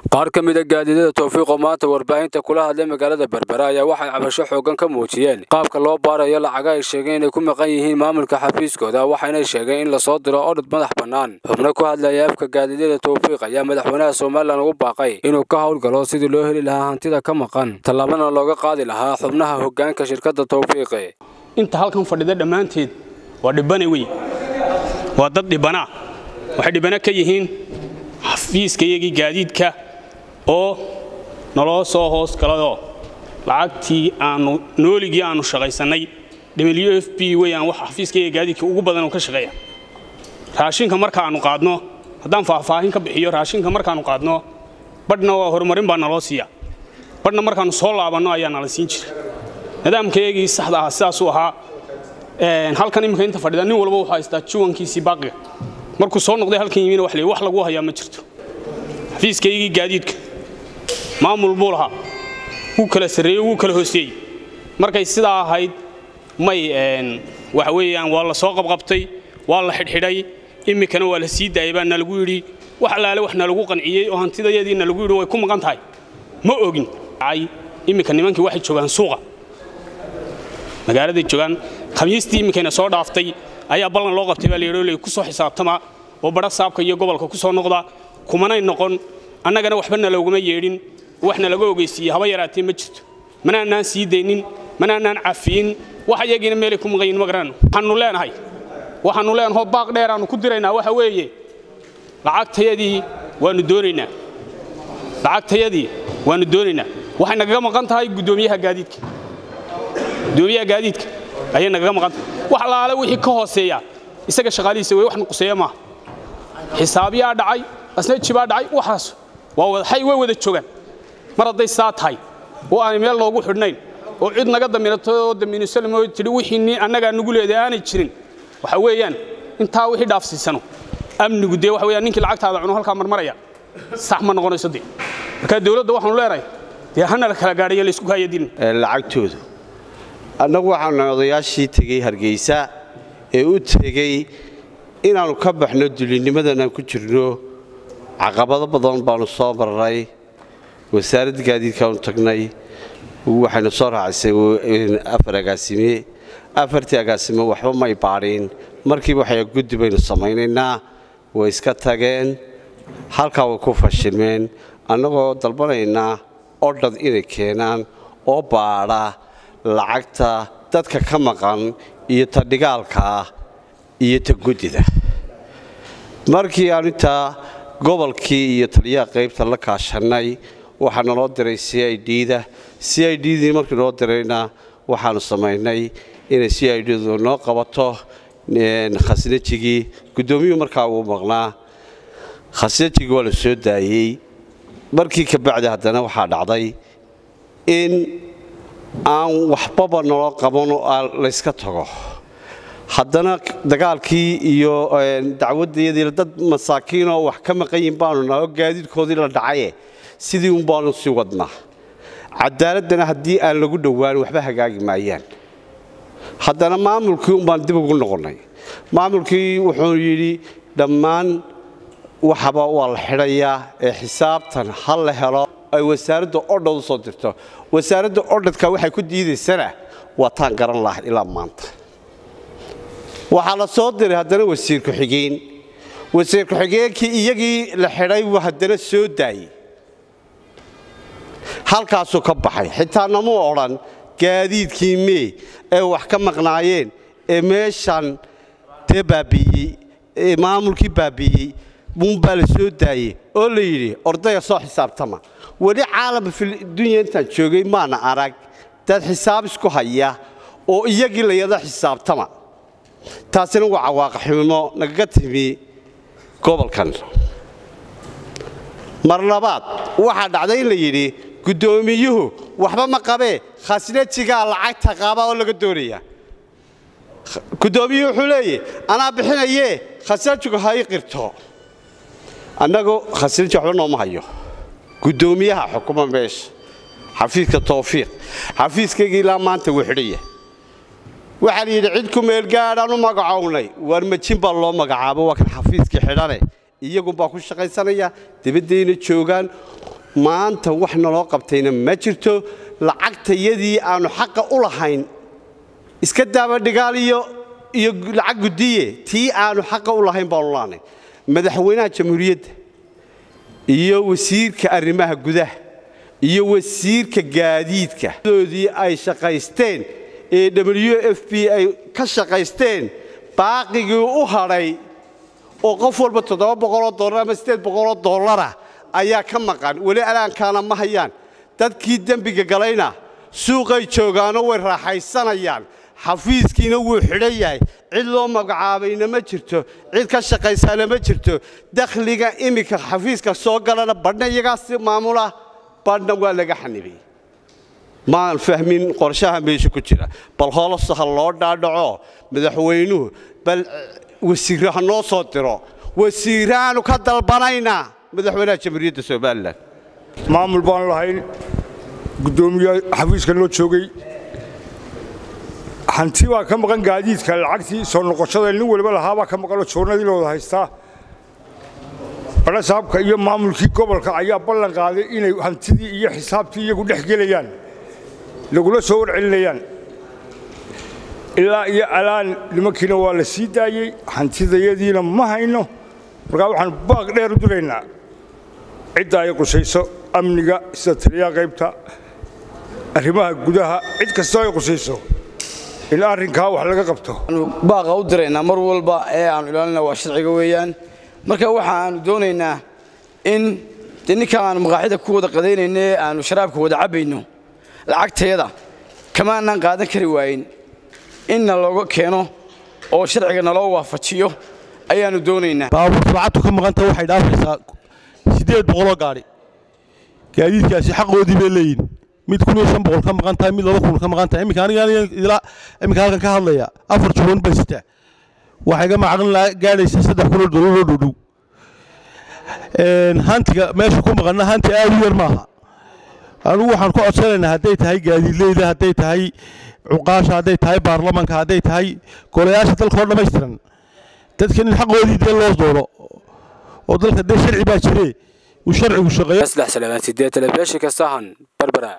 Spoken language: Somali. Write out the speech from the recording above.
qaar ka mida gaadiidada towfiiqoo maanta warbaahinta kula hadlay magaalada berbera ayaa waxay cabasho xoogan ka muujiyeen qaabka loo baarayo lacaga ay sheegeen inay ku maqan yihiin maamulka xafiiskooda waxayna sheegeen in lasoo diro odhad madax bannaan xubno ku hadlaya afka gaadiidada towfiiq ayaa madaxweynaha somalilan ugu baaqay inuu ka howlgalo sidii loo heli lahaa hantida ka maqan tallaabana looga qaadi lahaa xubnaha hoggaanka shirkadda towfiiqe inta halkan fadhida dhammaanteed waa dhibbane wey waa dad dhibbanaa waxay dhibbana ka yihiin xafiiska iyagii gaadiidka oo naloo soo hoos galayoo lacagtii aanu nooligii aannu shaqaysannay w f b weyaan wax xafiiskaiga gaadiidka ugu badan oo ka shaqeeya raashinka markaannu qaadno haddaan faahfaahin ka bixiyo raashinka markaannu qaadno badhna waa horumarin baa naloo siiya badhna markaannu soo laabanno ayaa nala siin jira nidaamkaygii saxda ahaa sidaasuu ahaa halkan imminka inta fadhida nin walba wuxuu haystaa juwankiisii baaqiga markuu soo noqday halkan yimina wax wax lagu hayaa ma jirto xafiiskaygii gaadiidka maamul buu lahaa wuu kala sarreeyey wuu kala hooseeyey markay sidaa ahayd may waxa weeyaan waa la soo qabqabtay waa la xidhxidhay iminkana waa la sii daayay baa nalagu yidhi wax allaale wax nalagu qanciyey oo hantidayadii nalagu yidhi way ku maqan tahay ma ogin iminka nimankii waxay joogaan suuqa magaaladay joogaan khamiistii iminkayna soo dhaaftay ayaa ballan loo qabtay baa layidhi ku soo xisaabtama oo badha saabka iyo gobolka ku soo noqda kumanay noqon annagana waxba nalooguma yeedhin wax nalaga ogeysiiyey haba yaraatee ma jirto manaanaan sii daynin manaanaan cafiyin wax iyagiina meelay ku maqayin ma garanno waxaannu leenahay waxaannu leenahoo baaq dheeraannu ku diraynaa waxa weeye lacagtayadii waannu doonaynaa lacagtayadii waannu doonaynaa waxay nagaga maqan tahay guddoomiyaha gaadiidka guddoomiyaha gaadiidka ayay nagaga maqan tahay wax allaale wixii ka hooseeya isaga shaqaalihiisa wey wax nuquseeya maaha xisaabiyaa dhacay asnajibaa dhacay waxaas waa wadaxay way wada joogaan mar hadday saa tahay oo aanay meel loogu xidhnayn oo cid naga daminato oo damiinisalmo tidhi wixii annagaa nugu leeday aanay jirin waxa weeyaan intaa wixii dhaafsiisano amnigu dee waxa weeyaan ninkii lacagtaada cuno halkaa marmaraya sax ma noqonayso dee marka dawladda waxaanu leenahay dee hana la kala gaadhayo laysku hayadin lacagtoodu annagu waxaanu odayaashii tegey hargeysa ee u tegey inaannu ka baxno dulinnimadan aan ku jirno caqabado badan baannu soo marnay wasaaradda gaadiidkaanu tagnay waxaynu soo raacisay afar agaasime afartii agaasime waxba may baadhin markiiba waxay guddi baynu samaynaynaa way iska tageen halkaa way ku fashilmeen annagoo dalbanaynaa odhad inay keenaan oo baadha lacagta dadka ka maqan iyo ta dhigaalkaa iyo ta guddida markii aanu intaa gobolkii iyo taliyaha qaybta la kaashannay waxaa naloo diray c i d-da c i d-dii markii noo dirayna waxaannu samaynay inay c i d-du noo qabato khasnajigii guddoomiyuhu markaa wuu maqnaa khasnajigii waa la soo daayey markii ka bacdi haddana waxaa dhacday in aan waxbaba naloo qaban oo layska tago haddana dagaalkii iyo dacwaddayadii dad masaakiinoo wax ka maqan yihin baanu nahay oo gaadiidkoodii la dhacaye sidii un baanu sii wadnaa cadaaladdana haddii aan lagu dhowaan waxba hagaagi maayaan haddana maamulkii un baan dib ugu noqonnay maamulkii wuxuu yidhi dhammaan waxaba waa la xidhayaa ee xisaabtan ha la helo ay wasaaradda odhad u soo dirto wasaaradda odhadka waxay ku diidaysana waa taan garan lahay ilaa maanta waxaa la soo diray haddana wasiir ku-xigeen wasiir ku-xigeenkii iyagii la xidhay buu haddana soo daayey halkaasuu ka baxay xitaa namuu odhan gaadiidkii mee ee wax ka maqnaayeen ee meeshan dee baabiiyey ee maamulkii baabiiyey buunbaa la soo daayey oo la yidhi ordaya soo xisaabtama weli caalamka fidunya intaan joogay maana arag dad xisaab isku haya oo iyagii layada xisaabtama taasina waa cawaaqaximo nagaga timi gobolkan mar labaad waxaa dhacday in la yidhi guddoomiyuhu waxba ma qabee khasnajigaa lacagta qaaba oo laga doonaya guddoomiyuhu wuxuu leeyahy anaa bixinayee khasnajigu ha ii qirto annagu khasnaji waxba nooma hayo guddoomiyaha xukuma meesha xafiiska tawfiiq xafiiskaygii ilaa maanta wuu xidhaya waxaa la yidhi cid ku meelgaadhaan u magacownay waar majin baa loo magacaabo waa kan xafiiskii xidhane iyagunbaa ku shaqaysanaya dibaddayna joogaan maanta wax naloo qabtayna ma jirto lacagtayadii aannu xaqa u lahayn iska daaba dhigaal iyo iyo lacag guddiye tii aannu xaqa u lahayn baanu laanay madaxweynaha jamhuuriyadda iyo wasiirka arrimaha gudaha iyo wasiirka gaadiidka doodii ay shaqaysteen ee w f b ay ka shaqaysteen baaqigii u hadhay oo qof walba toddoba boqoloo dollar ama siddeed boqoloo dollara ayaa ka maqan weli alaankaana ma hayaan dadkii dembiga galayna suuqay joogaanoo way raaxaysanayaan xafiiskiina wuu xidhan yahay cid loo magacaabayna ma jirto cid ka shaqaysaana ma jirto dakhliga iminka xafiiska soo galana badhna iyagaas maamula badhna waa laga xanibay maan fahmin qorshaha meesha ku jira bal hoolosa ha loo dhaadhaco madaxweynuhu bal wasiirro ha noo soo diro wasiiraanu ka dalbanaynaa madaxweynaha jamhuuriyadda somalilan maamul baanu lahayn guddoomiye xafiiska noo joogay hanti baa ka maqan gaadiidka lacagtii soo noqoshada nin waliba lahaabaa ka maqanoo joornadii la wada haystaa barasaabka iyo maamulkii gobolka ayaa ballan qaaday inay hantidii iyo xisaabtii iyagu dhex gelayaan lagula soo warcelinayaan ilaa iyo alaan nimankiina waa la sii daayey hantidayadiina ma hayno markaa waxaan baaq dheer u diraynaa cidda ay qusayso amniga sida taliyaha qaybta arrimaha gudaha cid kastoo ay qusayso in arrinkaa wax laga qabto baaqa u diraynaa mar walba ee aanu ilaalina waa sharciga weeyaan marka waxa aanu doonaynaa in de ninka aanu maqaaxida ku wada qadaynayno ee aanu sharaabka wada cabbayno lacagteeda kamaanaan qaadan kari waayin inna looga keeno oo sharciga naloo waafajiyo ayaannu doonaynaa baabuurta lacagtu ka maqanta waxay dhaafaysaa siddeed boqoloo gaadhi gaadiidkaasi xaqoodii bay leeyihin mid kun iyo shan boqol ka maqan tahay mid laba kun ka maqan tahay iminka aniga ilaa iminka halkan ka hadlaya afar juban bay sitaa waxay ga macaqlin gaadhaysa saddex kunoo dollaroo dhowdhow hantiga meesha ku maqanna hanti aad u yar maaha anugu waxaan ku codsanaynaa hadday tahay gaadiidleyda hadday tahay cuqaasha hadday tahay baarlamanka hadday tahay golayaasha dalka oo dhammaystiran dadkan in xaqoodii dee loo doono oo dalka dee sharci baa jire uu sharcigu shaqeeyo saddex salaamaan sideed telefishinka sahan berbera